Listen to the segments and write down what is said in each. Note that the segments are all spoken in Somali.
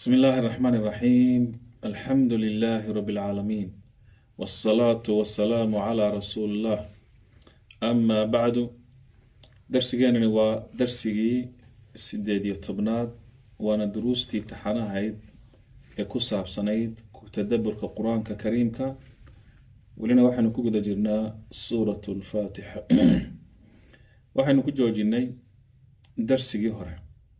بسم الله الرحمن الرحيم الحمد لله رب العالمين والصلاة والسلام على رسول الله أما بعد درسيجانني waa darsigii sideed iyo tobnaad waana duruustii taxanahayd ee ku saabsanayd tadaburka qur-aanka kariimka welina waxaynu ku guda jirnaa suurat lfaatixa waxaynu ku joojinay darsigii hore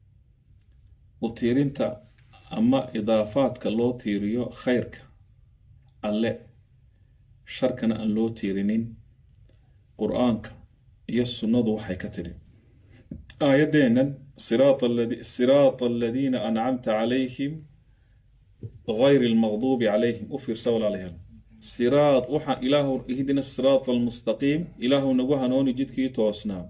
u tiirinta ama idaafaadka loo tiiriyo khayrka alle sharkana aan loo tiirinin qur-aanka iyo sunnadu waxay ka tidhi aayadeennan siraata aladiina ancamta calayhim غayr اlmaqduubi calayhim u fiirsa walaalayaal siraad waxaa ilaahu ihdina siraata almustaqiim ilaahu nagu hanooni jidkii toosnaa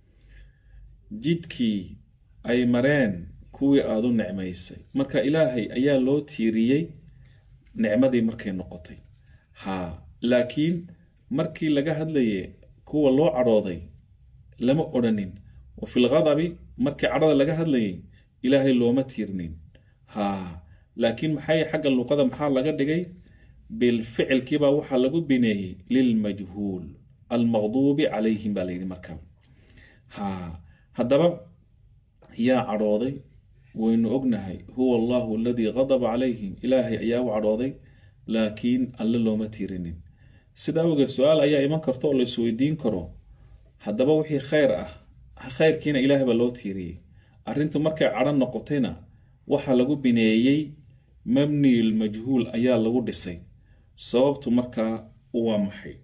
jidkii ay mareen kuwii aada u nicmaysay marka ilaahay ayaa loo tiiriyey nicmadii markay noqotay haa laakiin markii laga hadlaye kuwa loo cadhooday lama odhanin wa fi lghadabi markii cadhada laga hadlayay ilaahay looma tiirinin haa laakiin maxay xagga luqada maxaa laga dhigay bilficilkiibaa waxaa lagu bineeyey lilmajhuul almaqduubi calayhim baa layidhi markaa haa haddaba yaa cadhooday waynu ognahay huwa allahu aladii qadaba calayhim ilaahay ayaa u cadhooday laakiin alle looma tiirinin sida awgeed su-aal ayaa iman karta oo la isweydiin karo haddaba wixii khayr ah khayrkiina ilaahay baa loo tiiriyey arrintu markay cadho noqotayna waxaa lagu bineeyey mabniyul majhuul ayaa lagu dhisay sababtu markaa waa maxay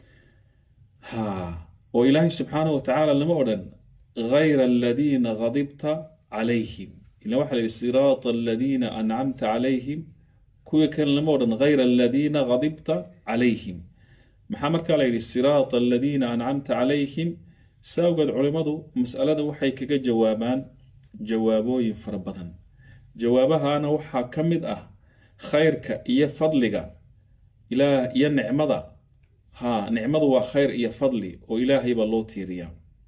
haa oo ilaahay subxaanahu watacaala lama odhan gayra aladiina qadibta calayhim ila waxaa la yihi siraata aladiina ancamta calayhim kuwii kan lama odhan gayra aladiina qadibta calayhim maxaa markaa la yidhi siraata aladiina ancamta calayhim saawgeed culimmadu masalada waxay kaga jawaabaan jawaabooyin fara badan jawaabahana waxaa ka mid ah khayrka iyo fadliga ilaah iyo nicmada haa nicmadu waa khayr iyo fadli oo ilaahay baa loo tiiriyaa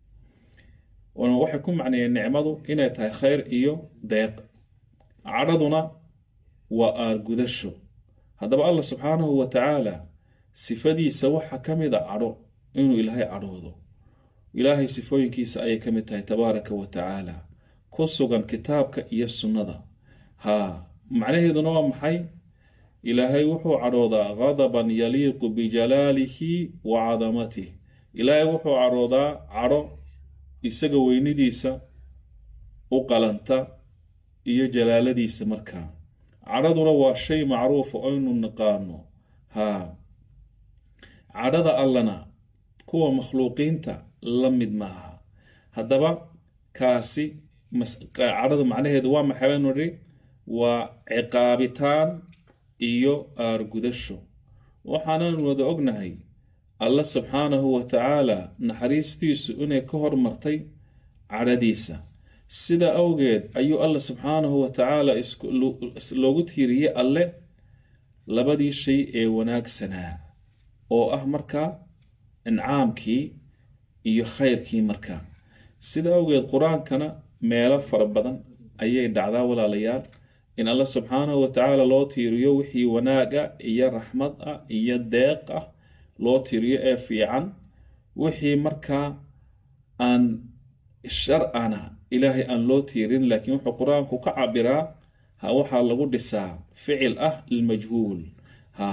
waxay ku macneeyeen nicmadu inay tahay khayr iyo deeq cadhaduna waa aargudasho haddaba allah subxaanahu wa tacaala sifadiisa waxaa ka mid a cadho inuu ilaahay cadhoodo ilaahay sifooyinkiisa ayay ka mid tahay tabaaraka wa tacaala ku sugan kitaabka iyo sunnada haa macnaheeduna waa maxay ilaahay wuxuu cadhoodaa qadaban yaliiqu bijalaalihi wa cadamatih ilaahay wuxuu cadhoodaa cadho isaga weynidiisa u qalanta iyo jalaaladiisa markaa cadhaduna waa shay macruufa aynu naqaano haa cadhada allana kuwa makhluuqiinta la mid maaha haddaba kaasi cadhada macnaheedu waa maxay baynu nidhi waa ciqaabitaan iyo aargudasho waxaanan wada ognahay alla subxaanahu wa tacaala naxariistiisu inay ka hormartay cadhadiisa sida awgeed ayuu alla subxaanahu wa tacaala loogu tiiriyey alle labadii shay ee wanaagsanaa oo ah markaa incaamkii iyo khayrkii markaa sida awgeed qur-aankana meelo fara badan ayay dhacdaa walaalayaal in alla subxaanahu wa tacaala loo tiiriyo wixii wanaag ah iyo raxmad ah iyo deeq ah loo tiiriyo ee fiican wixii markaa aan shar-ana ilaahay aan loo tiirin laakiin wuxuu qur-aanku ka cabiraa ha waxaa lagu dhisaa ficil ah lilmajhuul ha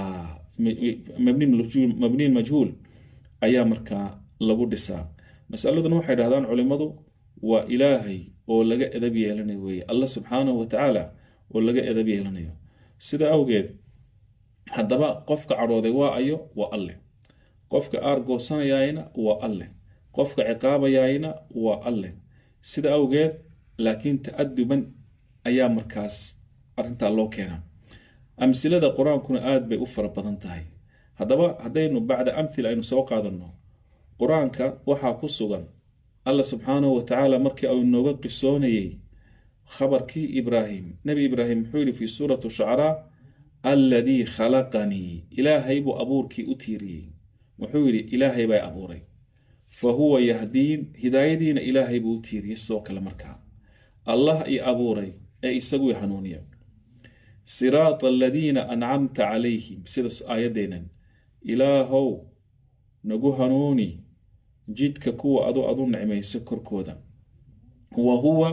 mabni majhuul ayaa markaa lagu dhisaa masaladuna waxay dhahdaan culimmadu waa ilaahay oo laga edab yeelanayo weeye alla subxaanahu wa tacaala oo laga edab yeelanayo sida awgeed haddaba qofka cadhooday waa ayo waa alleh qofka aargoosanayaayna waa alleh qofka ciqaabayaayna waa alleh sida awgeed laakiin ta-aduban ayaa markaas arrintaa loo keenaa amsilada qur-aankuna aada bay u fara badan tahay haddaba haddaynu bacda amthila aynu soo qaadanno qur-aanka waxaa ku sugan alla subxaanahu wa tacaala markii uu nooga qisoonayey khabarkii ibraahim nebi ibraahim muxuu yidhi fii suurati shucaraa alladii khalaqanii ilaahay buu abuurkii u tiiriyey wuxuu yidhi ilaahay bay abuuray fa huwa yahdiin hidaayadiina ilaahay buu u tiiriyey sidoo kale markaa allah i abuuray ee isagu i hanuuniya siraata aladiina ancamta calayhim sida aayaddeenan ilaahow nagu hanuuni jidka kuwa adu adu nicmayso korkooda wa huwa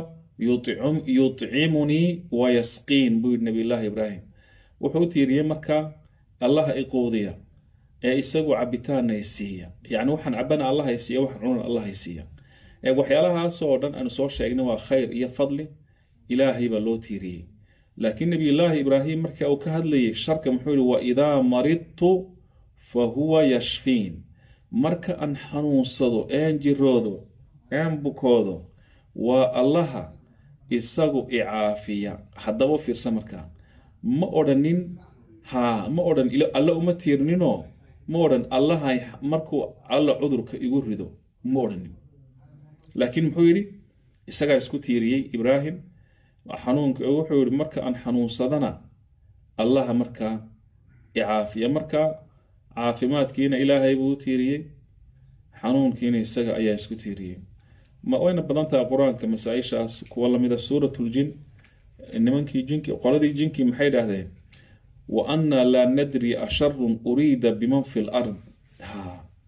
yutcimunii wayasqiin buu yidhi nabiyullaahi ibraahim wuxuu u tiiriyey markaa allaha iquudiya ee isagu cabitaana i siiya yacni waxaan cabana allaha i siiya waxaan cunana allaha i siiya ee waxyaalahaasoo dhan aanu soo sheegnay waa khayr iyo fadli ilaahay baa loo tiiriyey laakiin nabiyullaahi ibraahim marka uu ka hadlayay sharka muxuu yihi wa idaa maridtu fa huwa yashfiin marka aan xanuunsado een jiroodo een bukoodo waa allaha isagu icaafiya haddaba fiirsa markaa ma odhanin haa ma odhan alle uma tiirninoo ma odhan allahay markuu alla cudurka igu rido ma odhanin laakiin muxuu yidhi isagaa isku tiiriyey ibraahim xanuunka wuxuu yihi marka aan xanuunsadana allaha markaa icaafiya markaa caafimaadkiina ilaahay buu u tiiriyey xanuunkiina isaga ayaa isku tiiriyey ma wayna badan tahay qur-aanka masaa-ishaas kuwa lamida suuratuljin nimankii jinki qoladii jinkii maxay dhahdeen wa annaa laa nadri asharun uriida biman fi lard ha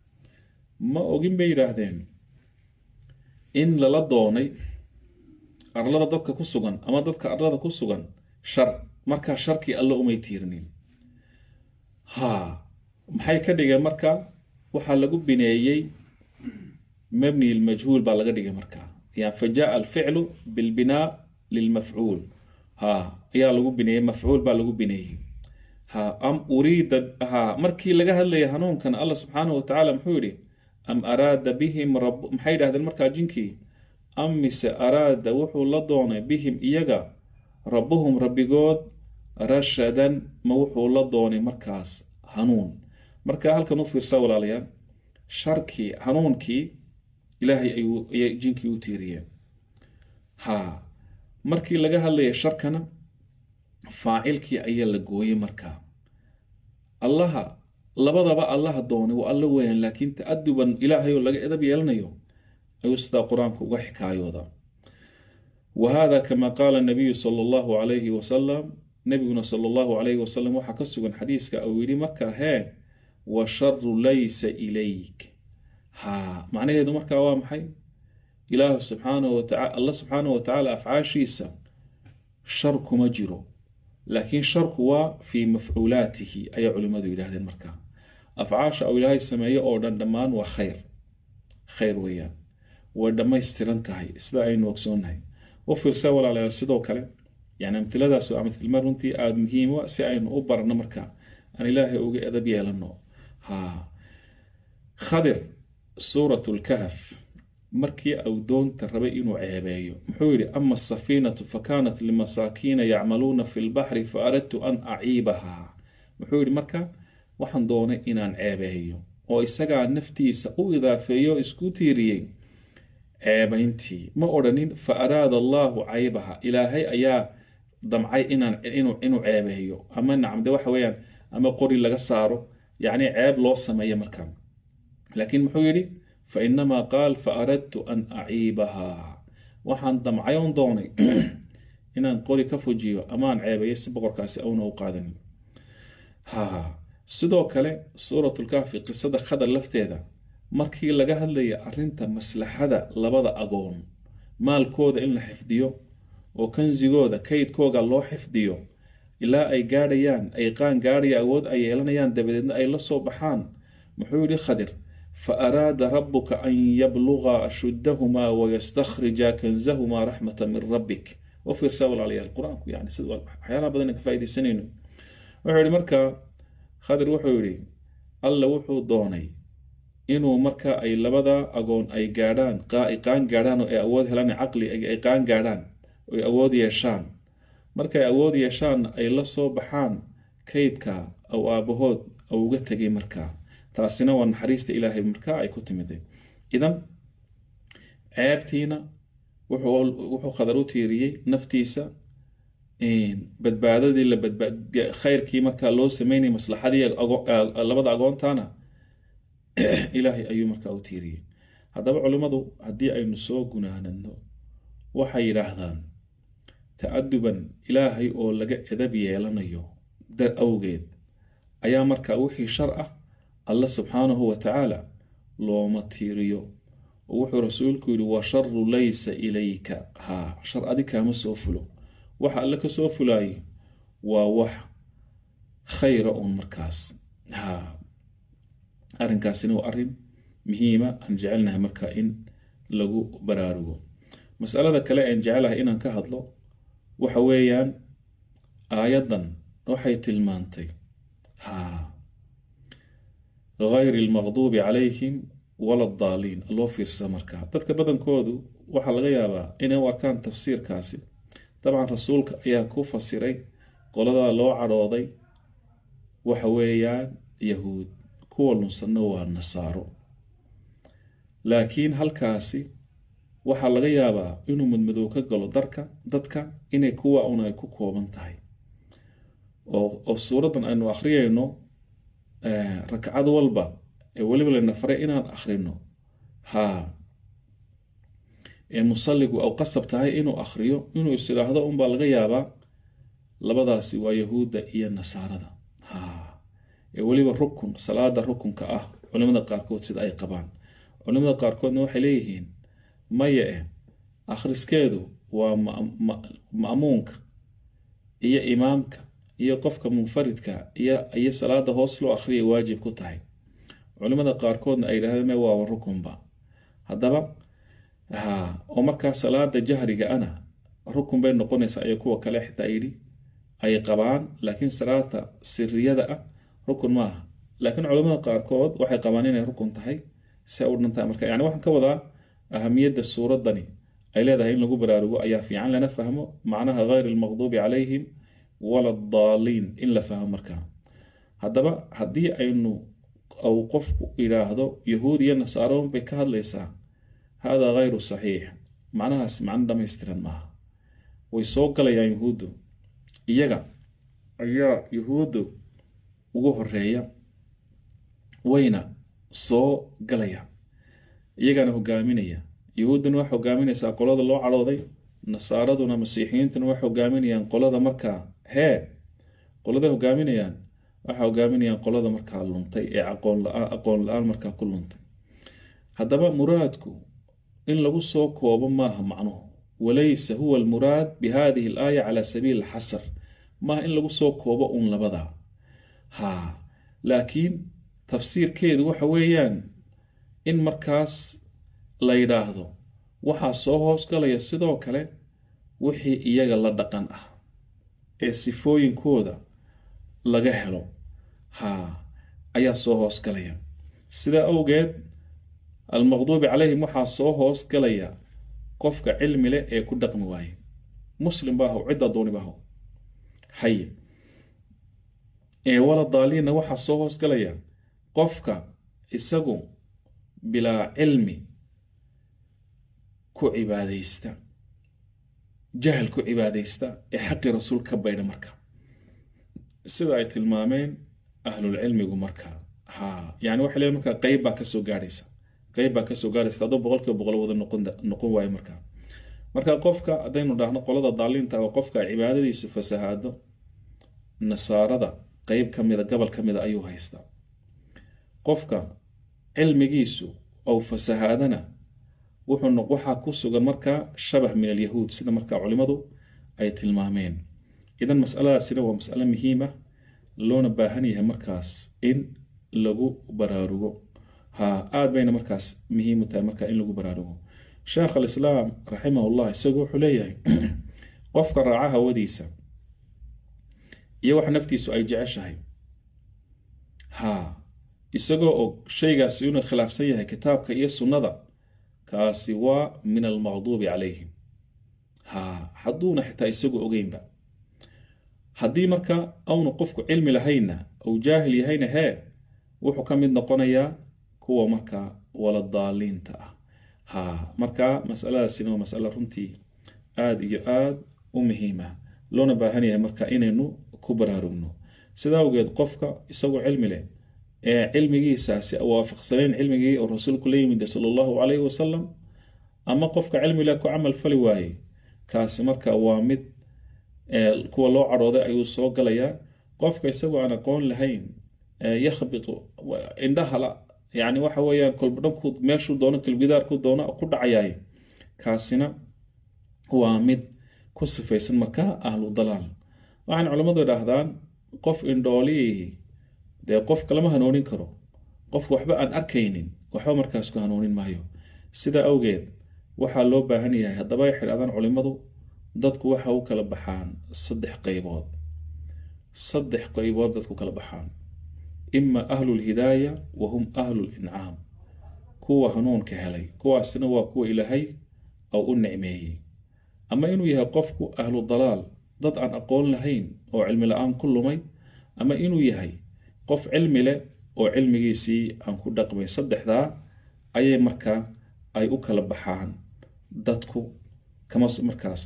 ma ogin bay yidhaahdeen in lala doonay arlada dadka ku sugan ama dadka arlada ku sugan shar markaa sharkii alla umay tiirnin ha maxay ka dhigeen markaa waxaa lagu bineeyey mabni lmajhuul baa laga dhigay markaa yani fa jaa alficlu bilbinaa lilmafcuul ha ayaa lagu bineeyey mafcuul baa lagu bineeyey ha am uriida ha markii laga hadlaya hanuunkan allah subxaanahu watacaala muxuu yidhi am araada bihim rab maxay dhahdeen markaa jinkii am mise araada wuxuu la doonay bihim iyaga rabbuhum rabbigood rashadan ma wuxuu la doonay markaas hanuun marka halkan u fiirsaa walaalayaal sharkii hanuunkii ilaahay ayay jinkii u tiiriyeen ha markii laga hadlaya sharkana faacilkii ayaa la gooyey markaa allaha labadaba allaha doonay waa alla weyan laakiin ta-aduban ilaahay oo laga edab yeelanayo ayuu sidaa qur-aanku uga xikaayooda wa hada kama qaala nabiyu sala allahu calayhi wasalam nabiguna sala allahu calayhi wasalam waxaa ka sugan xadiiska uu yidhi markaa hee wa sharu laysa ilayk ha macnaheedu markaa waa maxay ilaahu subxaanahu wataala alla subxaanahu watacaala afcaashiisa shar kuma jiro laakiin sharku waa fii mafcuulaatihi ayay culimmadu yidhaahdeen markaa afcaasha uu ilaahay sameeyo oo dhan dhammaan waa khayr khayr weeyaan way dhammaystiran tahay sida aynu ogsoonnahay u fiirsa walaalayaal sidoo kale yani amtiladaas waa amtilma runtii aada muhiim u si aynu u barno markaa aan ilaahay uga edab yeelano ha khadir suurat lkahf markii uu doonta rabay inuu ceebeeyo muxuu yidhi ama asafiinatu fakanat limasaakiina yacmaluuna fi lbaxri fa aradtu an aciibahaa muxuu yidhi marka waxaan doonay inaan ceebeeyo oo isagaa naftiisa u idaafeeyo isku tiiriyey ceebayntii ma odhanin fa araada allaahu caybaha ilaahay ayaa damcay inaan inuu ceebeeyo ama nacamde waxa weeyaan ama qori laga saaro yacni ceeb loo sameeyo markaa laakiin muxuu yidhi fa inamaa qaal fa aradtu an aciibahaa waxaan damcayoon doonay inaan qori ka fujiyo amaan ceebeeyo si boqorkaasi awna u qaadanin ha sidoo kale suuratulkaafi qisada khadar lafteeda markii laga hadlaya arrinta maslaxada labada agoon maalkooda in la xifdiyo oo kansigooda kaydkooga loo xifdiyo ilaa ay gaadhayaan ay qaan gaadhaya awood ay yeelanayaan dabadeedna ay la soo baxaan muxuu yidhi khadir fa araada rabuka an yabluga ashuddahumaa wayastakhrija kanzahumaa raxmata min rabbik u fiirsaa walaalayaal qur-aanku yani sida waxyaalaha badan ka faaidaysanayno wuxuu yihi markaa khadir wuxuu yidhi alla wuxuu doonay inuu marka ay labada agoon ay gaadhaan qaan gaadhaan oo ay awood helaan caqli ay qaan gaadhaan oo ay awood yeeshaan markay awood yeeshaanna ay la soo baxaan kaydka aw aabahood ou uga tegay markaa taasina waa naxariista ilaahay markaa ay ku timiday idan ceebtiina wuxuu khadar u tiiriyey naftiisa badbaadadii la khayrkii markaa loo sameynayay maslaxadii labada agoontana ilaahay ayuu markaa u tiiriyey haddaba culimmadu haddii aynu soo gunaanadno waxay yidhaahdaan ta-aduban ilaahay oo laga edab yeelanayo dar awgeed ayaa markaa wixii shar ah alle subxaanahu wa tacaala looma tiiriyo oo wuxuu rasuulku yidhi wa sharu laysa ilayka haa shar adi kaama soo fulo waxa alle ka soo fulaayay waa wax khayra uun markaas haa arrinkaasina waa arrin muhiima aan jecelnahay marka in lagu baraarugo masalada kale aan jecelahay inaan ka hadlo waxa weeyaan aayaddan waxay tilmaantay haa غayr اlmaqduubi calayhim wala daaliin loo fiirsa markaa dadka badankoodu waxaa laga yaabaa inay u arkaan tafsiirkaasi dabcan rasuulka ayaa ku fasiray qoladaa loo cadhooday waxa weeyaan yahuud kuwa lunsanna waa nasaaro laakiin halkaasi waxaa laga yaabaa inuu madmadow ka galo darka dadka inay kuwa un ay ku kooban tahay oo suuraddan aynu akhriyayno rakcad walba ee weliba layna faray inaan akhrino haa ee musalligu aw qasab tahay inuu akhriyo inuu is idhaahdo unbaa laga yaabaa labadaasi waa yahuudda iyo nasaarada haa ee weliba rukun salaada rukunka ah culimada qaarkood sida ay qabaan culimada qaarkoodna waxay leeyihiin maya eh akhriskeedu waa ma'muunka iyo imaamka iyo qofka munfaridka iyo salaada hoos loo akhriyay waajib ku tahay culimada qaarkoodna ay yidhahdeen me waaba rukunba haddaba ha oo markaa salaada jahriga ana rukun bay noqonaysaa iyo kuwa kale xitaa yidhi ay qabaan laakiin salaata siriyada ah rukun maaha laakiin culimada qaarkood waxay qabaan inay rukun tahay se u dhantahay marka yani waxaan ka wadaa ahamiyadda suuraddani ay leedahay in lagu baraarugo ayaa fiican lana fahmo macnaha hayr almaqduubi calayhim wala daaliin in la fahmo markaa haddaba haddii aynu au qofku yidhaahdo yahuud iyo nasaaro bay ka hadlaysaa haadaa hayru saxiix macnahaas macno dhamaystiran maaha way soo galayaan yahuuddu iyaga ayaa yahuuddu ugu horeeya wayna soo galayaan iyagana hogaaminaya yahuudduna waxay hogaaminaysaa qolada loo cadhooday nasaaraduna masiixiyiintuna waxay hogaaminayaan qolada markaa hee qoladay hogaaminayaan waxay hogaaminayaan qolada markaa luntay ee aqoon la-aan markaa ku luntay haddaba muraadku in lagu soo koobo maaha macnuhu walaysa huwa almuraad bi hadihi alaaya cala sabiili alxasar maaha in lagu soo koobo uun labadaa haa laakiin tafsiirkeedu waxa weeyaan in markaas la yidhaahdo waxaa soo hoosgalaya sidoo kale wixii iyaga la dhaqan ah ee sifooyinkooda laga helo haa ayaa soo hoosgalaya sidaa awgeed almaqduubi calayhim waxaa soo hoosgalaya qofka cilmi leh ee ku dhaqmi waaye muslim baahow cidda dooni baahow haye ee wala daaliinna waxaa soo hoosgalaya qofka isagu bilaa cilmi ku cibaadaysta jahal ku cibaadaysta ee xaqii rasuul ka baydha marka sida ay tilmaameen ahlulcilmigu marka ha yani waxay leeyiin marka qeyb baa kasoo gaadhaysa qeyb baa kasoo gaadhaysa hadduu boqolkiiba boqol wada noqon noqon waayo marka marka qofka haddaynu dhahno qolada daaliinta oo qofka cibaadadiisu fasahaado nasaarada qeyb ka mida gobol ka mida ayuu haystaa qofka cilmigiisu ou fasahaadana wuxuu waxaa ku sugan markaa shabah min alyahuud sida markaa culimadu ay tilmaameen idan masaladaasina waa masalo muhiima loona baahan yahay markaas in lagu baraarugo ha aad bayna markaas muhiim u tahay markaa in lagu baraarugo sheekh alislaam raximahullah isagu wuxuu leeyahay qofka raaca hawadiisa iyo wax naftiisu ay jeceshahay ha isagoo og shaygaasi inuu khilaafsan yahay kitaabka iyo sunnada kaasi waa min almaqduubi calayhim ha hadduuna xitaa isagu ogeynba haddii marka aunu qofku cilmi lahaynna ou jaahil yahayna hee wuxuu ka mid noqonayaa kuwa markaa wala daaliinta ah ha marka masaladaasina waa masalo runtii aada iyo aad u muhiima loona baahan yahay marka inaynu ku baraarugno sida awgeed qofka isagoo cilmi leh ee cilmigiisaasi waafaqsanayn cilmigii oo rasuulku la yimid sala allahu calayhi wasalam ama qofka cilmi leh ku camal fali waayey kaasi marka waa mid kuwa loo cadhooday ayuu soo galayaa qofka isagoo aan aqoon lahayn yakhbitu indhahala yani waxa weeyaan kolba dhanku meeshuu doono kalbidaarku doono ku dhacayaay kaasina waa mid ku sifaysan markaa ahlu dalaal waxaan culammadu idhaahdaan qof indhoolii dee qofka lama hanuunin karo qof waxba aan arkaynin waxba markaas ku hanuunin maayo sidaa awgeed waxaa loo baahan yahay haddaba ay xidhaadaan culimmadu dadku waxa u kala baxaan saddex qaybood saddex qaybood dadku kala baxaan ima ahlu lhidaaya wa hum ahlu lincaam kuwa hanuunka helay kuwaasina waa kuwa ilaahay ou u nicmeeyey ama inuu yahay qofku ahlu dalaal dad aan aqoon lahayn oo cilmi la-aan ku lumay ama inuu yahay qof cilmi leh oo cilmigiisii aan ku dhaqmay saddexdaa ayay markaa ay u kala baxaan dadku kama markaas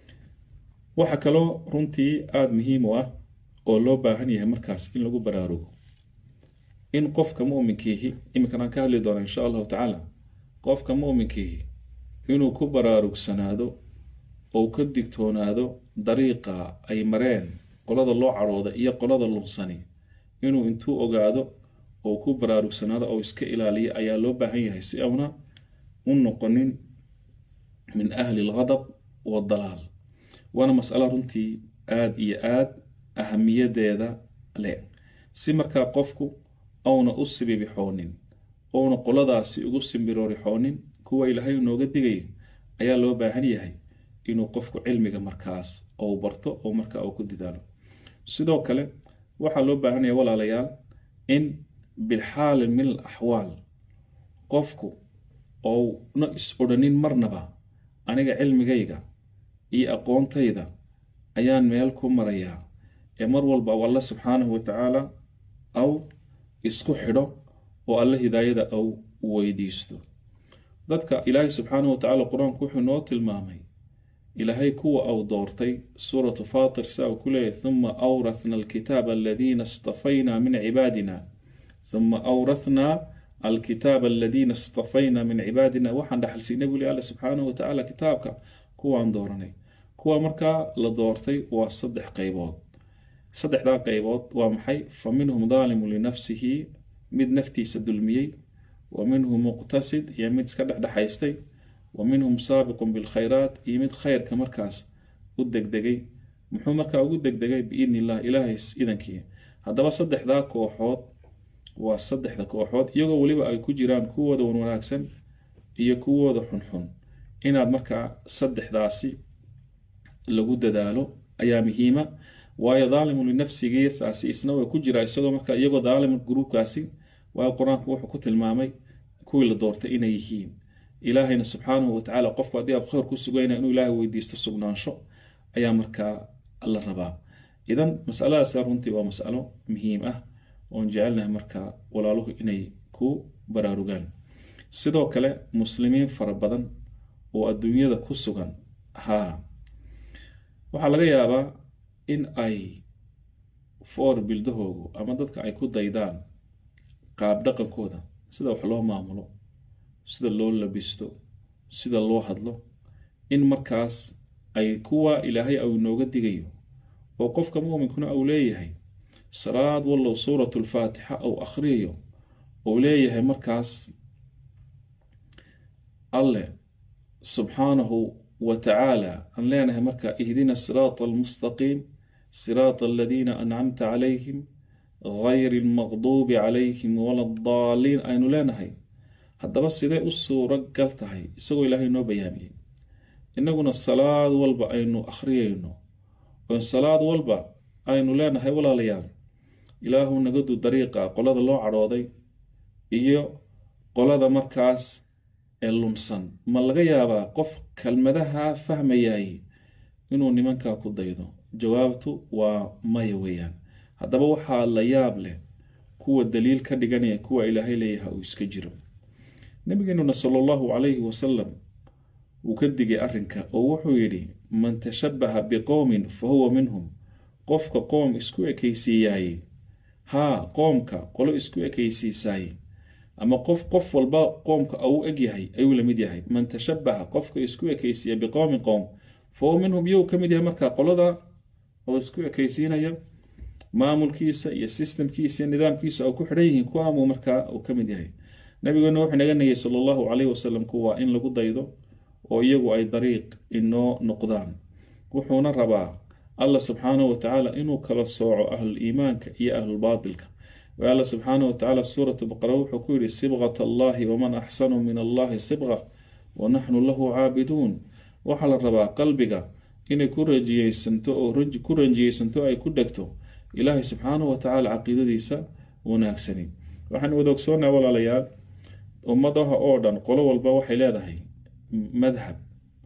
waxaa kaloo runtii aada muhiim u ah oo loo baahan yahay markaas in lagu baraarugo in qofka muminkiihi iminkan aan ka hadli doona insha allahu tacaala qofka muminkiihi inuu ku baraarugsanaado ou ka digtoonaado dariiqa ay mareen qolada loo cadhooda iyo qolada lumsani inuu intuu ogaado ou ku baraarugsanaado ou iska ilaaliya ayaa loo baahan yahay si auna u noqonin min ahli alghadab waddalaal waana masalo runtii aada iyo aad ahamiyadeeda leh si markaa qofku auna u sibibixoonin ouna qoladaasi ugu simbiroorixoonin kuwa ilaahay nooga digaya ayaa loo baahan yahay inuu qofku cilmiga markaas ou barto oo markaa uu ku didaalo sidoo kale waxaa loo baahanaya walaalayaal in bilxaalin min al axwaal qofku ouna is odhanin marnaba aniga cilmigayga iyo aqoontayda ayaan meel ku marayaa ee mar walba u alle subxaanahu wa tacaala aw isku xidho oo alle hidaayada aw weydiisto dadka ilaahay subxaanahu wa tacala qur-aanku wuxuu noo tilmaamay ilaahay kuwa au doortay suuratu faatir saa uu ku leeyahy huma awrathna alkitaaba aladiina istafayna min cibaadina huma awrathnaa alkitaaba aladiina istafayna min cibaadina waxaan dhaxalsiinay buli alle subxaanahu wa tacaala kitaabka kuwaan dooranay kuwa markaa la doortay waa saddex qaybood saddexdaa qaybood waa maxay fa minhum daalimu linafsihi mid naftiisa dulmiyey wa minhum muqtasid iyo mid iska dhexdhexaystay wa minhum saabiqun bilkhayraat iyo mid khayrka markaas u degdegay muxuu markaa ugu degdegay biidni illah ilaahay idankii haddaba saddexdaa kooxood waa saddexda kooxood iyagoo weliba ay ku jiraan kuwooda wan wanaagsan iyo kuwooda xunxun inaad markaa saddexdaasi lagu dadaalo ayaa muhiima waayo daalimu linafsigii saasi isna way ku jiraa isagoo markaa iyagoo daalimu gruubkaasi waayo qur-aanku wuxuu ku tilmaamay kuwii la doortay inay yihiin ilaahayna subxaanahu watacaala qofku haddii aad khayr ku sugayna inuu ilaahay weydiisto sugnaansho ayaa markaa la rabaa idan masaladaasa runtii waa masalo muhiim ah oon jecelnahay markaa walaaluhu inay ku baraarugaan sidoo kale muslimiin fara badan oo adduunyada ku sugan haa waxaa laga yaabaa in ay foor bildahoogu ama dadka ay ku daydaan qaab dhaqankooda sida wax loo maamulo sida loo labisto sida loo hadlo in markaas ay kuwa ilaahay au inooga digayo oo qofka muuminkuna uu leeyahay salaad wallow suuratu lfaatixa ou akhriyayo uu leeyahay markaas alleh subxaanahu wa tacaala aan leenahay markaa ihdina siraata almustaqiim siraata aladiina ancamta calayhim gayri almaqduubi calayhim wala daaliin aynu leenahay haddaba sidee u suuro gal tahay isagoo ilaahay noo bayaamiyey innaguna salaad walba aynu akhriyayno oo salaad walba aynu leenahay walaalayaal ilaahu nagadu dariiqa qolada loo cadhooday iyo qolada markaas ee lunsan ma laga yaabaa qof kelmadaha fahmayay inuu nimankaa ku daydo jawaabtu waa maya weeyaan haddaba waxaa la yaab leh kuwa daliil ka dhiganaya kuwa ilaahay leeyaha uu iska jiro nabigeenuna sala allahu calayhi wasalam wuu ka digay arrinka oo wuxuu yidhi man tashabbaha biqowmin fa huwa minhum qofka qoom isku ekaysiiyaay haa qoomka qolo isku ekaysiisaay ama qof qof walba qoomka uu eg yahay ayuu la mid yahay man tashabbaha qofka isku ekaysiiya biqowmin qowm fa huwa minhum iyou ka mid yahay markaa qolada oo isku ekaysiinaya maamulkiisa iyo systemkiisa iyo nidaamkiisa oo ku xidhan yihiin kuwaamuu markaa uu ka mid yahay nabigeena wuxuu naga nagay sala allahu calayhi wasalam kuwa in lagu daydo oo iyagu ay dariiq inoo noqdaan wuxuuna rabaa allah subxaanahu watacaala inuu kala sooco ahlul iimaanka iyo ahlulbaatilka wa alla subxaanahu watacaala suuratu baqara wuxuu ku yidhi sibqat allahi waman axsanu min allahi sibqa wa naxnu lahu caabiduun waxaa la rabaa qalbiga inay ku rajiyeysanto oo ku ranjiyeysanto ay ku dhegto ilaahay subxaanahu watacaala caqiidadiisa wanaagsani waxaan wada ogsoonaa walaalayaal ummadaha oo dhan qolo walba waxay leedahay madhab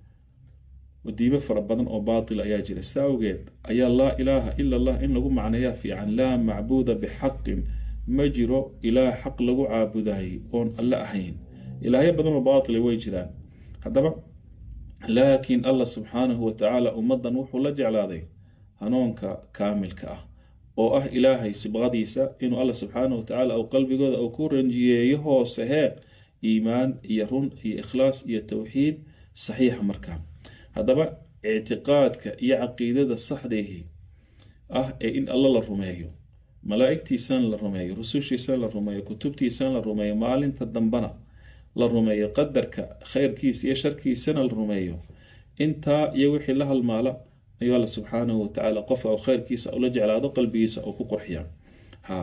wadiibo fara badan oo baatil ayaa jira sidaa awgeed ayaa laa ilaaha ila allah in lagu macneeyaa fiican laa macbuuda bixaqin ma jiro ilaah xaq lagu caabudayay oon alle ahayn ilaahyo badan oo baatila way jiraan haddaba laakiin allah subxaanahu watacaala ummaddan wuxuu la jeclaaday hanuunka kaamilka ah oo ah ilaahay sibqadiisa inuu alla subxaanahu watacaala uu qalbigooda uu ku ranjiyeeyo hoose hee iimaan iyo run iyo ikhlaas iyo towxiid saxiixa markaa haddaba ictiqaadka iyo caqiidada saxdeehii ah ee in alla la rumeeyo malaa'igtiisana la rumeeyo rusushiisana la rumeeyo kutubtiisana la rumeeyo maalinta dambana la rumeeyo qadarka khayrkiisa iyo sharkiisana la rumeeyo intaa iyo wixii la halmaala ayuu alla subxaanahu watacaala qofka u khayrkiisa ula jeclaado qalbigiisa uu ku qurxiya ha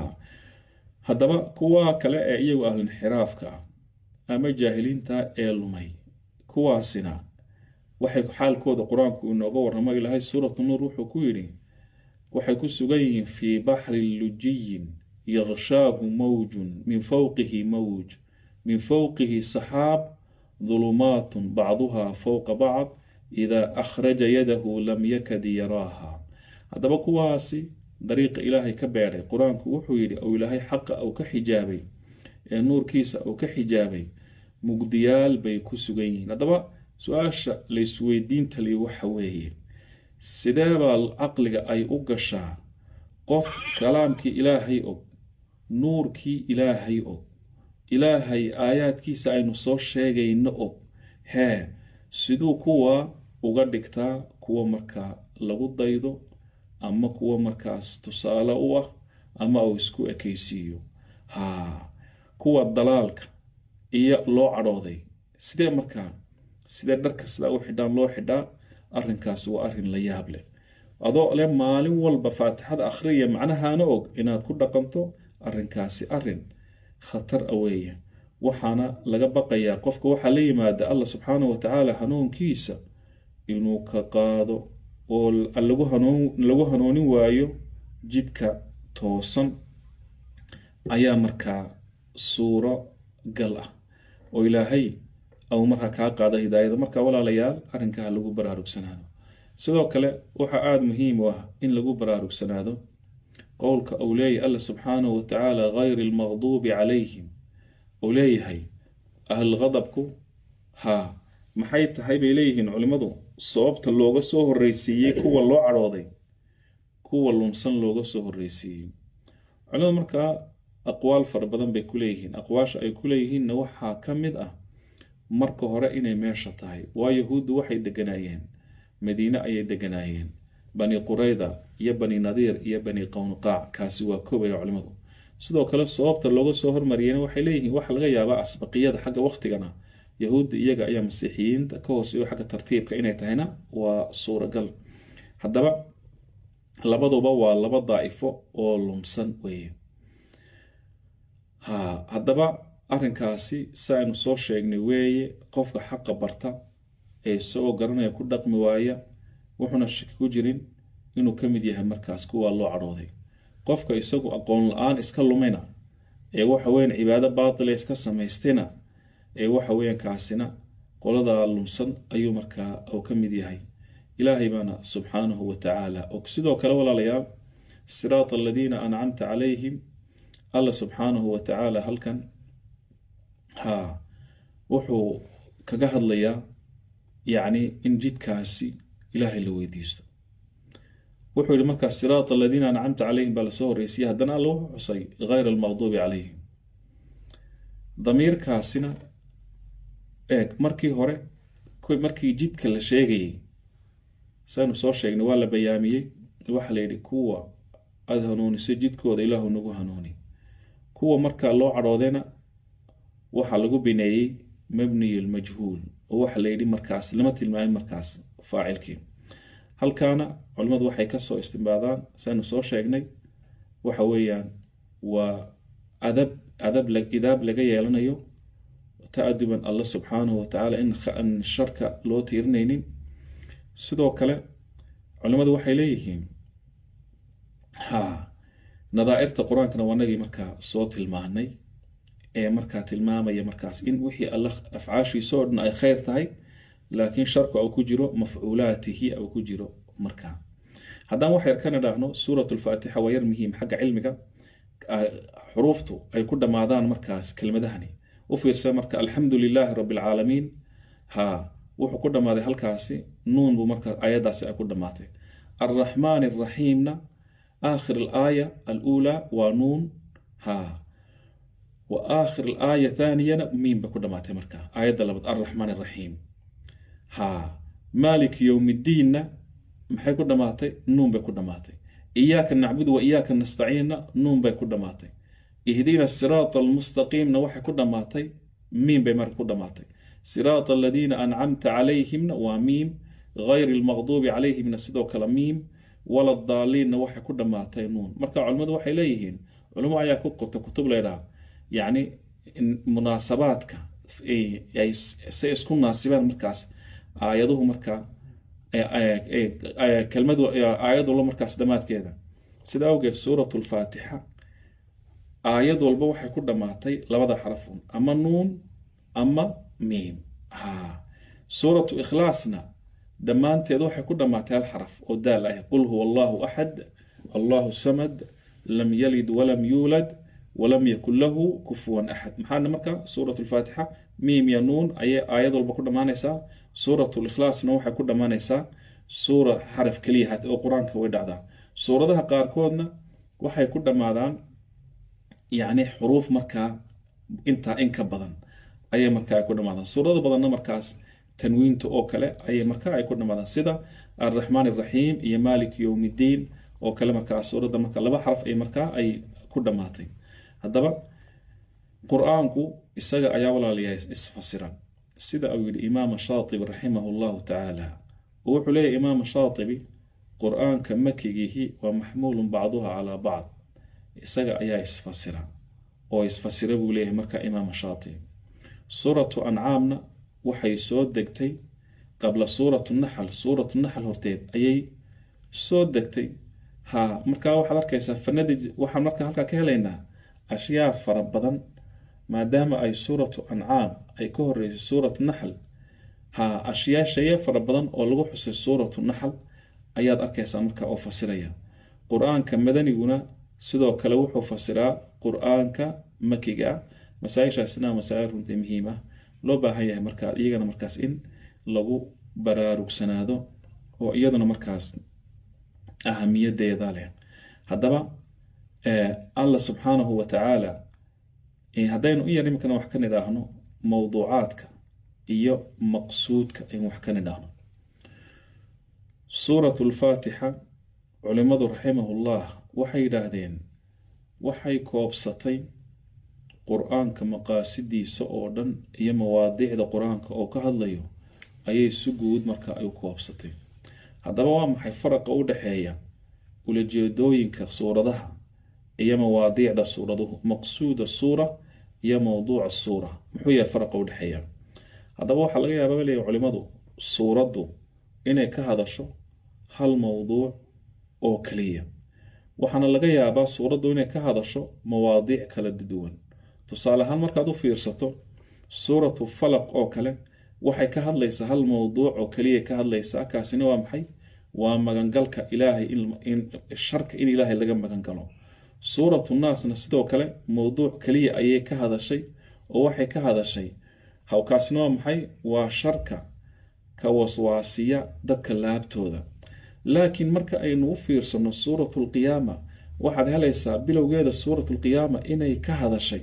haddaba kuwa kale ee iyagu ahlinxiraafka ah ama jaahiliinta ee lumay kuwaasina waxay xaalkooda qur-aanku inooga warramo ilaahay suuratu nuur wuxuu ku yidhi waxay ku sugan yihiin fii baxrin lujiyin yaqshaahu mawjun min fowqihi mawj min fowqihi saxaab dulumaatun bacduhaa fowqa bacd idaa akhraja yadahu lam yakad yaraaha haddaba kuwaasi dariiqa ilaahay ka beedhay qur-aanku wuxuu yidhi ou ilaahay xaqa uu ka xijaabay ee nuurkiisa uu ka xijaabay mugdiyaal bay ku sugan yihiin haddaba su-aasha laysweydiinta li waxa weeye sideebaa caqliga ay u gashaa qof kalaamkii ilaahay og nuurkii ilaahay og ilaahay aayaadkiisa aynu soo sheegayno og hee siduu kuwa uga dhigtaa kuwa markaa lagu daydo ama kuwa markaas tusaale u ah ama uu isku ekaysiiyo haa kuwa dalaalka iyo loo cadhooday sidee markaa sidee dharka sidaa u xidhaan loo xidhaa arrinkaas waa arrin la yaab leh adoo le maalin walba faatixada akhriya macnahaana og inaad ku dhaqanto arrinkaasi arrin khatar a weeye waxaana laga baqayaa qofka waxaa la yimaada allah subxaanahu watacaala hanuunkiisa inuu ka qaado oo lagu hanuunin waayo jidka toosan ayaa markaa suuro gal ah oo ilaahay au markaa kaa qaada hidaayada marka walaalayaal arrinkaa lagu baraarugsanaado sidoo kale waxaa aada muhiim u ah in lagu baraarugsanaado qowlka uu leeyahay alla subxaanahu watacaala gayri almaqduubi calayhim uu leeyahay ahlqadabku haa maxay tahay bay leeyihiin culimmadu sababta looga soo horreysiiyey kuwa loo cadhooday kuwa lunsan looga soo horreysiiyey culimadu markaa aqwaal fara badan bay ku leeyihiin aqwaasha ay ku leeyihiinna waxaa ka mid ah marka hore inay meesha tahay waa yahuuddu waxay deganaayeen madiine ayay deganaayeen bani qurayda iyo bani nadiir iyo bani qownuqaac kaasi waa koobaya culimmadu sidoo kale sababta looga soo hormariyena waxay leeyihiin waxa laga yaabaa asbaqiyada xagga waqtigana yahuudda iyaga ayaa masiixiyiinta ka hooseeyo xagga tartiibka inay tahayna waa suuragal haddaba labaduba waa laba daa'ifo oo lumsan weeye ha haddaba arrinkaasi si aynu soo sheegnay weeye qofka xaqa barta ee isagoo garanaya ku dhaqmi waaya wuxuuna shaki ku jirin inuu ka mid yahay markaas kuwa loo cadhooday qofka isagu aqoon la-aan iska lumina ee waxa weyan cibaado baatila iska samaystina ee waxa weyan kaasina qoladaa lumsan ayuu markaa uu ka mid yahay ilaahay baana subxaanahu watacaala og sidoo kale walaalayaal siraata aladiina ancamta calayhim alla subxaanahu watacaala halkan haa wuxuu kaga hadlayaa yacni in jidkaasi ilaahay la weydiisto wuxuu yihi markaa siraata aladiina ancamta calayhim baa lasoo horreysiyay haddana alla wuxuu xusay gayra almaqduubi calayhim damiirkaasina eeg markii hore markii jidka la sheegayay saynu soo sheegnay waa la bayaamiyey waxaa la yidhi kuwa aada hanuuniso jidkooda ilaahu nagu hanuuni kuwa markaa loo cadhoodayna waxaa lagu bineeyey mabniy lmajhuul oo waxaa la yidhi markaas lama tilmaamin markaas faacilkii halkaana culimmadu waxay kasoo istimbaadaan saynu soo sheegnay waxa weeyaan waa adab adab idaab laga yeelanayo ta-aduban alla subxaanahu watacaala in sharka loo tiirinaynin sidoo kale culimmadu waxay leeyihiin ha nadaairta qur-aankana wanagii markaa soo tilmaanay ee markaa tilmaamaya markaas in wixii alla afcaashiisa oo dhan ay khayr tahay laakiin sharku au ku jiro mafcuulaatihi au ku jiro markaa haddaan wax yar kana dhaahno suurat lfaatixa waa yar muhiim xagga cilmiga xuruuftu ay ku dhammaadaan markaas kelmadahani u fiirsa marka alxamdu lilaahi rabi alcaalamiin ha wuxuu ku dhammaaday halkaasi nuun buu markaa ayadaasi ay ku dhammaatay alraxmaan araxiimna aakhir alaaya aluulaa waa nuun ha wa aakhir alaaya thaaniyana miim bay ku dhammaatay markaa aayadda labaad alraxmaan araxiim ha maalik yowmiddiinna maxay ku dhammaatay nuun bay ku dhammaatay iyaaka nacbudu wa iyaaka nastaciinna nuun bay ku dhammaatay ihdina siraata almustaqiimna waxay ku dhammaatay miim bay marka ku dhammaatay siraata aladiina ancamta calayhimna waa miim gayri almaqduubi calayhimna sidoo kale miim wala daaliinna waxay ku dhammaatay nuun marka culimmadu waxay leeyihiin culimo ayaa ku qorta kutub leydhaha yacni munaasabaadka say isku naasibaan markaas aayaduhu markaa kelmadu aayadula markaas dhammaadkeeda sida awgeed suurat lfaatixa aayad walba waxay ku dhammaatay labada xarafun ama nuun ama miim ha suuratu ikhlaasna dhammaanteed waxay ku dhammaatay hal xaraf oo daal ah qul huwa allahu axad allahu samad lam yalid walam yuulad walam yakun lahu kufuwan axad maxaana marka suurat lfaatixa miim ya nuun ayay aayad walba ku dhammaanaysaa suurat likhlaasna waxay ku dhammaanaysaa suura xaraf keliya hat oo qur-aanka way dhacdaa suuradaha qaarkoodna waxay ku dhammaadaan yacni xuruuf markaa intaa in ka badan ayay markaa ku dhammaadaan suurada badanna markaas tanwiinta oo kale ayay markaa ay ku dhammaadaan sida alraxmaan araxiim iyo maalik yowmiddiin oo kale markaa suuradda marka laba xaraf ay markaa ay ku dhammaatay haddaba qur-aanku isaga ayaa walaalayahay isfasiran sida uu yidhi imaama shaatibi raximahu llahu tacaala oo wuxuu leeyahy imaama shaatibi qur-aanka makigihi waa maxmuulun bacduha calaa bacd isaga ayaa isfasira oo isfasira buu leeyahay marka imaama shaatibi suuratu ancaamna waxay soo degtay qabla suuratu naxal suuratu naxal horteed ayay soo degtay ha markaa waxaad arkaysaa fanadii waxaan markaa halkaa ka helaynaa ashyaa fara badan maadaama ay suuratu ancaam ay ka horeysay suuratu naxl ha ashyaa shaye fara badan oo lagu xusay suuratu naxl ayaad arkaysaa marka oo fasiraya qur-aanka madaniguna sidoo kale wuxuu fasiraa qur-aanka makiga ah masaa-ishaasina masaa-il runtii muhiim ah loo baahan yahay markaa iyagana markaas in lagu baraarugsanaado oo iyaduna markaas ahamiyadeeda leh haddaba allah subxaanahu wa tacaala haddaynu in yar iminkana wax ka nidhaahno mowduucaadka iyo maqsuudka aynu wax ka nidhaahno suuratu lfaatixa culimadu raximahullah waxay yidhaahdeen waxay koobsatay qur-aanka maqaasidiisa oo dhan iyo mawaadiicda qur-aanka oo ka hadlayo ayay si guud marka ay u koobsatay haddaba waa maxay faraqa u dhexeeya ulajeedooyinka suuradaha iyo mawaadiicda suuraduhu maqsuuda suura iyo mowduuca suura muxuu yahay faraqa u dhexeeya haddaba waxaa laga yaaba leeyahy culimadu suuraddu inay ka hadasho hal mowduuc oo kaliya waxaana laga yaabaa suuraddu inay ka hadasho mawaadiic kala duwan tusaale ahaan markaad u fiirsato suuratu falaq oo kale waxay ka hadlaysaa hal mowduuc oo kaliya ka hadlaysaa kaasina waa maxay waa magangalka ilaahay sharka in ilaahay laga magangalo suuratu naasna sidoo kale mowduuc kaliya ayay ka hadashay oo waxay ka hadashay hawkaasina waa maxay waa sharka ka waswaasiya dadka laabtooda laakiin marka aynu u fiirsano suuratu lqiyaama waxaad helaysaa bilowgeeda suuratu lqiyaama inay ka hadashay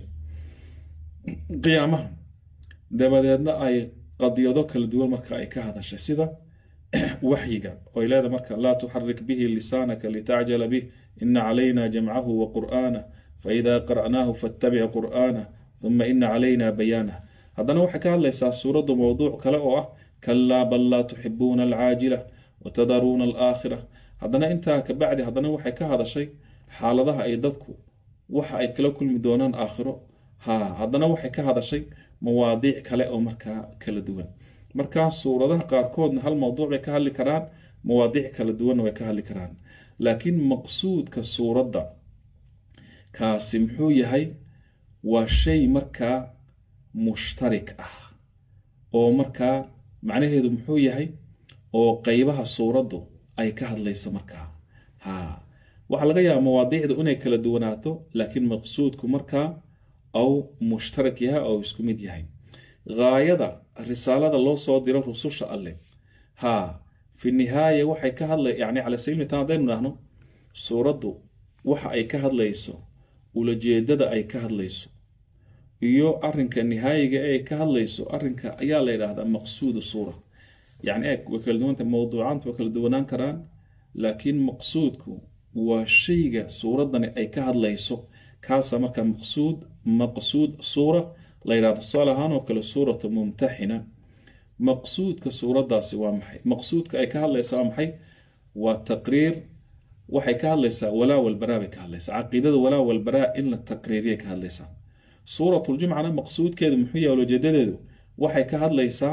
qiyaamaha dabadeedna ay qadiyado kala duwan marka ay ka hadashay sida waxyiga oy leedahay marka laa tuxarik bihi lisaanaka litacjala bih ina calayna jamcahu wa qur'aanah faida qara'naahu fattabic qur'aanah uma ina calayna bayaanah haddana waxay ka hadlaysaa suuraddu mowduuc kale oo ah kalaa bal laa tuxibuuna alcaajila watadaruuna alaakhira haddana intaa kabacdi haddana waxay ka hadashay xaaladaha ay dadku waxa ay kala kulmi doonaan aakhiro ha haddana waxay ka hadashay mawaadiic kale oo markaa kala duwan markaa suuradaha qaarkoodna hal mowduuc bay ka hadli karaan mawaadiic kala duwanna way ka hadli karaan laakiin maqsuudka suuradda kaasi muxuu yahay waa shay markaa mushtarik ah oo markaa macnaheedu muxuu yahay oo qeybaha suuraddu ay ka hadlaysa markaa ha waxaa laga yaaba mawaadiicdu inay kala duwanaato laakiin maqsuudku markaa au mushtarak yahay oo isku mid yahay gaayada risaalada loo soo diro rususha alleh ha fi nihaaya waxay ka hadlay yani cala sabiil mitaan haddaynu dhahno suuraddu waxa ay ka hadlayso ulajeedada ay ka hadlayso iyo arinka nihaayiga ee ay ka hadlayso arinka ayaa la yidhaahdaa maqsuudu suura yani eeg way kala duwanta mowduucaanta way kala duwanaan karaan laakiin maqsuudku waa shayga suuraddani ay ka hadlayso kaasa marka maqsuud maqsuud suura la yidhahdo tusaale ahaan oo kale suuratu mumtaxina maqsuudka suuraddaasi waa maxay maqsuudka ay ka hadlaysaa waa maxay waa taqriir waxay ka hadlaysaa walaa walbaraa bay ka hadlaysaa caqiidada walaa walbaraa in la taqriiriyay ka hadlaysaa suuratuljumcana maqsuudkeedu muxuu yahay ulojeedadeedu waxay ka hadlaysaa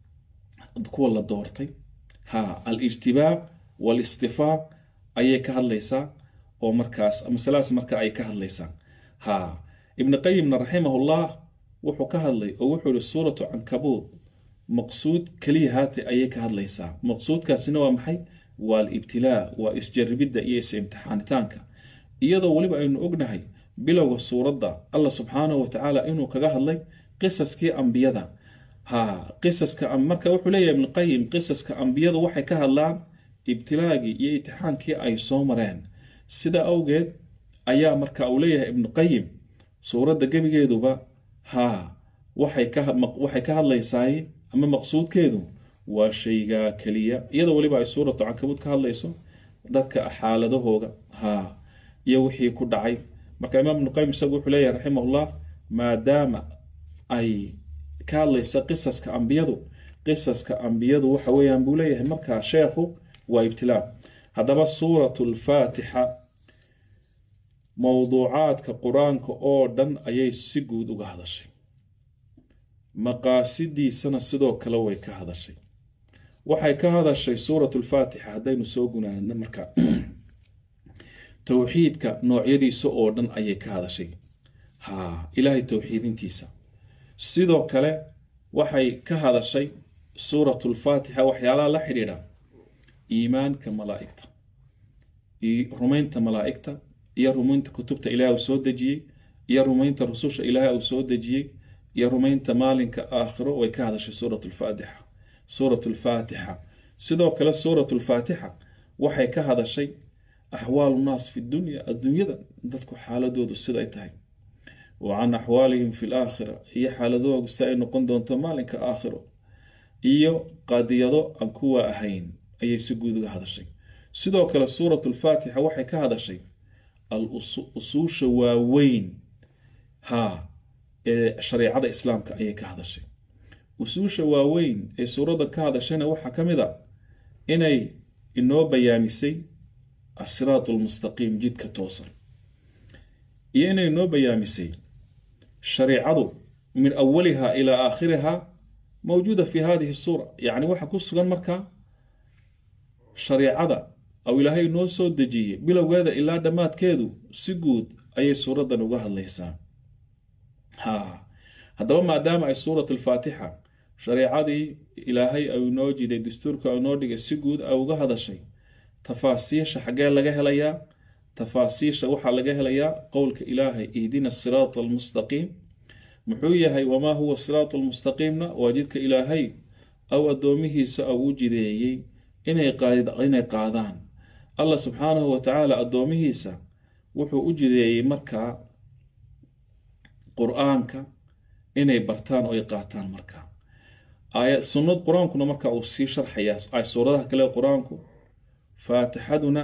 kuwa la doortay ha alijtibaaq walistifaaq ayay ka hadlaysaa oo markaas masaladaas marka ay ka hadlaysaa ha ibni qayimna raximahullah wuxuu ka hadlay oo wuxuu yihi suuratu cankabuud maqsuud keliya haate ayay ka hadlaysaa maqsuudkaasina waa maxay waa alibtilaa waa isjaribidda iyo is-imtixaanitaanka iyadoo weliba aynu ognahay bilowga suuradda allah subxaanahu watacaala inuu kaga hadlay qisaskii ambiyada ha qisaska marka wuxuu leeyahay ibnuqayim qisaska ambiyadu waxay ka hadlaan ibtilaagii iyo itixaankii ay soo mareen sida awgeed ayaa marka uu leeyahay ibnuqayim suuradda gebigeeduba ha waxay ka hadlaysaay ama maqsuudkeedu waa shaygaa keliya iyadoo weliba ay suuratu cankabuud ka hadlayso dadka xaaladahooga ha iyo wixii ku dhacay marka imaam ibnuqayim isagu wuxuu leeyahay raximahullah maadaama ay ka hadlaysa qisaska ambiyadu qisaska ambiyadu waxa weeyaan buu leeyahay markaa sheekhu waa ibtilaa haddaba suuratu lfaatixa mowduucaadka qur-aanka oo dhan ayay si guud uga hadashay maqaasidiisana sidoo kale way ka hadashay waxay ka hadashay suuratu lfaatixa haddaynu soo gunaanadna marka towxiidka noocyadiisa oo dhan ayay ka hadashay ha ilaahay towxiidintiisa sidoo kale waxay ka hadashay suuratu lfaatixa waxyaalaha la xidhiidha iimaanka malaa'igta rumaynta malaa'igta iyo rumaynta kutubta ilaahay uu soo dejiyey iyo rumaynta rususha ilaahay uu soo dejiyey iyo rumaynta maalinka aakhiro way ka hadashay suurat lfaatixa suurat lfaatixa sidoo kale suurat lfaatixa waxay ka hadashay axwaalu naas fi dunya adduunyada dadku xaaladoodu siday tahay wa can axwaalihim fi laakhira iyo xaaladoodu si ay noqon doonto maalinka aakhiro iyo qadiyado aan kuwa ahayn ayay si guud uga hadashay sidoo kale suurat lfaatixa waxay ka hadashay al usuusha waaweyn ha ee shareecada islaamka ayay ka hadashay usuusha waaweyn ee suuraddan ka hadashayna waxaa ka mid a inay inoo bayaamisay asiraat lmustaqiim jidka toosan iyo inay inoo bayaamisay shareicadu min awaliha ilaa aakhiriha mawjuuda fi hadihi suura yacni waxa ku sugan markaa shareicada aw ilaahay noo soo dejiyey bilowgeeda ilaa dhammaadkeedu si guud ayay suuraddan uga hadlaysaa ha haddaba maadaama ay suurat alfaatixa shareicadii ilaahay ay noo jiday dastuurka ay noo dhigay si guud ay uga hadashay tafaasiisha xaggee laga helayaa tafaasiisha waxaa laga helayaa qowlka ilaahay ihdina siraata almustaqiim muxuu yahay wamaa huwa siraatu lmustaqiimna waa jidka ilaahay aw addoomihiisa au u jideeyey inay qaadaan allah subxaanahu wa tacaala addoomihiisa wuxuu u jideeyey markaa qur-aanka inay bartaan oo ay qaataan markaa aayad sunnad qur-aankuna marka uu sii sharxayaa suuradaha kale qur-aanku faatixaduna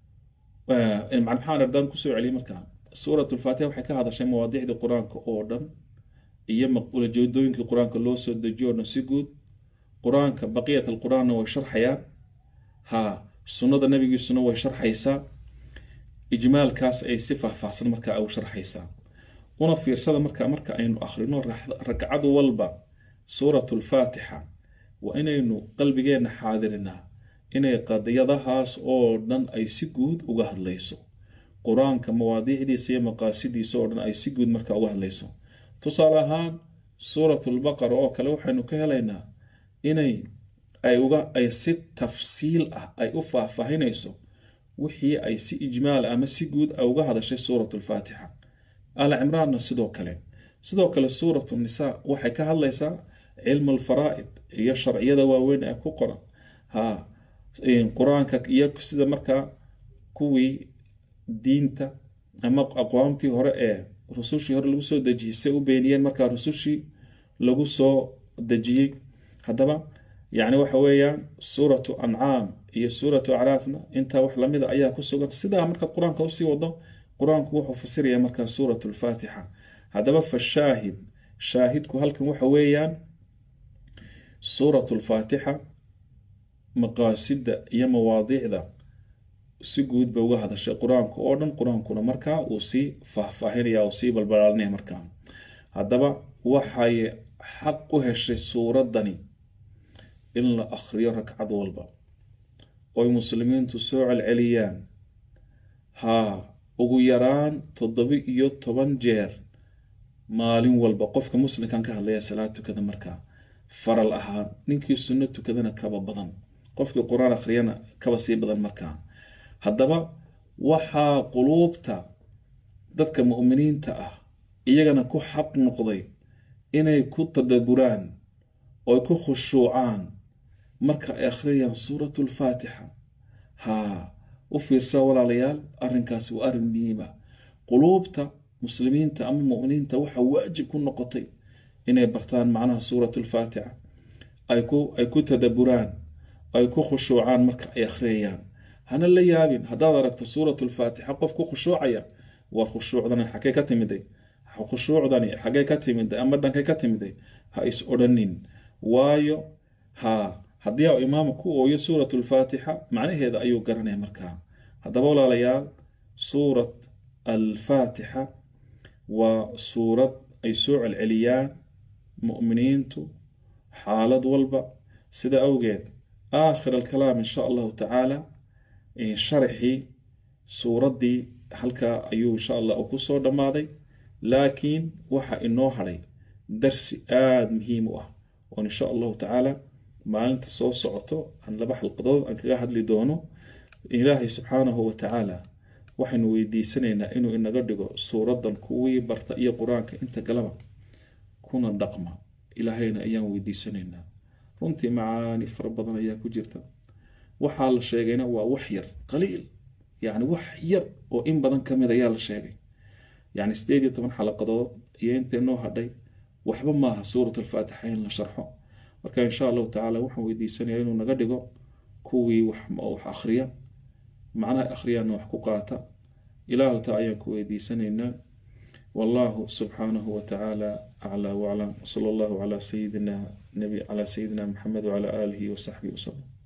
maxaan ardaan kusoo celiyay markaa suurat lfaatixa waxay ka hadashay mawaadiicdii qur-aanka oo dhan iyo ulajeedooyinkii qur-aanka loo soo dejiyo o dhan si guud qur-aanka baqiyat alqur-aanna way sharxayaan ha sunnada nabigiisuna way sharxaysaa ijmaalkaas ay si faahfaahsan markaa u sharxaysaa una fiirsada marka marka aynu akhrino ragcad walba suurat lfaatixa waa inaynu qalbigeenna xaadirinaa inay qadiyadahaas oo dhan ay si guud uga hadlayso qur-aanka mawaadiicdiisa iyo maqaasidiisa oo dhan ay si guud marka uga hadlayso tusaale ahaan suurat lbaqara oo kale waxaynu ka helaynaa inay ay uga ay si tafsiil ah ay u faahfaahinayso wixii ay si ijmaal ama si guud ay uga hadashay suurat lfaatixa al cimraanna sidoo kale sidoo kale suurat nisaa waxay ka hadlaysaa cilmu alfaraa'id iyo sharciyada waaweyn ee ku qoran ha qur-aanka iyo sida markaa kuwii diinta ama aqwaamtii hore ee rusushii hore lagu soo dejiyey say u beeniyeen markaa rusushii lagu soo dejiyey haddaba yacni waxa weeyaan suuratu ancaam iyo suuratu acraafna intaa wax lamida ayaa ku sugan sidaa marka qur-aanka usii wado qur-aanku wuxuu fasiraya markaa suurat lfaatixa haddaba fa shaahid shaahidku halkan waxa weeyaan suurat lfaatixa maqaasida iyo mawaadiicda si guud bay uga hadashay qur-aanku oo dhan qur-aankuna markaa uu sii faahfaahinaya uu sii balbalaalinaya markaa haddaba waxay xaq u heshay suuraddani in la akhriyo ragcad walba oy muslimiintu soo celceliyaan haa ugu yaraan toddoba iyo toban jeer maalin walba qofka muslimkan ka hadlaya salaad tukada markaa faral ahaan ninkii sunno tukadana kaba badan qofkii qur-aan akhriyana kaba sii badan markaa haddaba waxaa quluubta dadka mu'miniinta ah iyagana ku xaq noqday inay ku tadaburaan oo ku khushuucaan marka ay akhriyayaan suuratu lfaatixa haa u fiirsaa walaalayaal arrinkaasi waa arrin muhiima quluubta muslimiinta ama mu'miniinta waxaa waajib ku noqotay inay bartaan macnaha suuratu lfaatixa ay ku ay ku tadaburaan ay ku khushuucaan marka ay akhriyayaan hana la yaabin haddaad aragto suurat lfaatixa qof ku khushuucaya war khushuucdani xagee ka timiday khushuucdani xagee ka timiday ama dhankay ka timiday ha is odhanin waayo ha haddii a imaama ku ooyo suurat lfaatixa macnaheeda ayuu garanaya markaa haddaba walaalayaal suurat alfaatixa waa suurad ay soo celceliyaan mu'miniintu xaalad walba sida awgeed aakhir alkalaam insha allahu tacaala sharaxii suuraddii halkaa ayuu insha allah ku soo dhammaaday laakiin waxa inoo hadhay darsi aada muhiim u ah oon insha allahu tacaala maalinta soo socoto aan laba xalqadood aan kaga hadli doono ilaahay subxaanahu wa tacaala waxaynu weydiisanaynaa inuu inaga dhigo suuraddan kuwii barta iyo qur-aanka inta galaba kuna dhaqma ilaahayna ayaan weydiisanaynaa runtii macaani fara badan ayaa ku jirta waxaa la sheegayna waa wax yar qaliil yacni wax yar oo in badan ka mid ayaa la sheegay yacni sideed iyo toban xalaqadood iyo intay noo hadhay waxba maaha suurat alfaatixa in la sharxo marka insha allahu tacaala waxaan weydiisanayaa inuu naga dhigo kuwii wax wax akhriya macnaha akhriyaana wax ku qaata ilaahu taa ayaan ku weydiisanaynaa والله سبحانه وتعالى أعلى وأعلم وصلى الله على سيدنا نبي على سيدنا محمد وعلى آله وصحبه وسلم